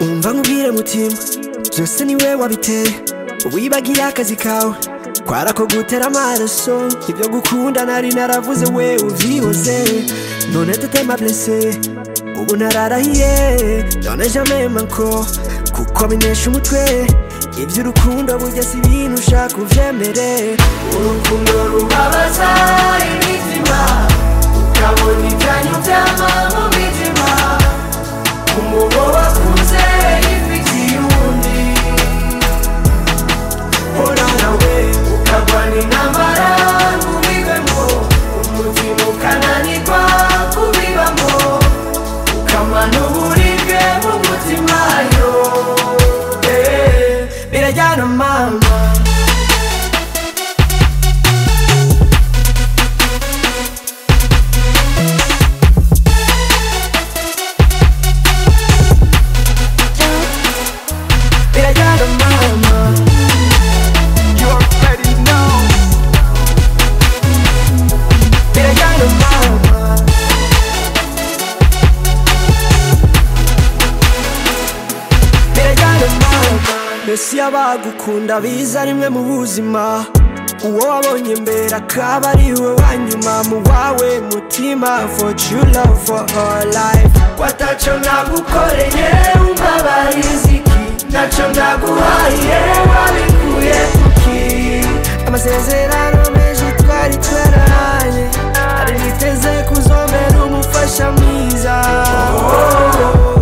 umva nkubwire mutima byose ni we wabiteye wibagiye akazi kawe kwarako gutera amaraso ibyo gukunda nari naravuze we ubyihoze none tetema blese ubu nararahiye none jamema nko kuko binesha umutwe iby'urukundo burya si ibintu ushaka uvyemere urukundo rubabaza imitima ukabona ibyanyu byama mu mitima umubo wakuze yifitiye undi hora nawe ukagwana intambara ntubibemo umutima ukananirwa kubibamo ukamana uburibwe mu mutima yo Eh, birajyana mama birajyana mama You already know. birajyana mama birajyana mama mbese iyo abagukunda biza rimwe mu buzima uwo wabonye mbere akaba ari we wa nyuma mu wawe mutima for true love for all life wataco nagukoreye umbabariziki naco naguhaye wabikuye kuki amasezerano menshi twari twararanye ari niteze kuzomera umufasha mwiza oh, oh, oh.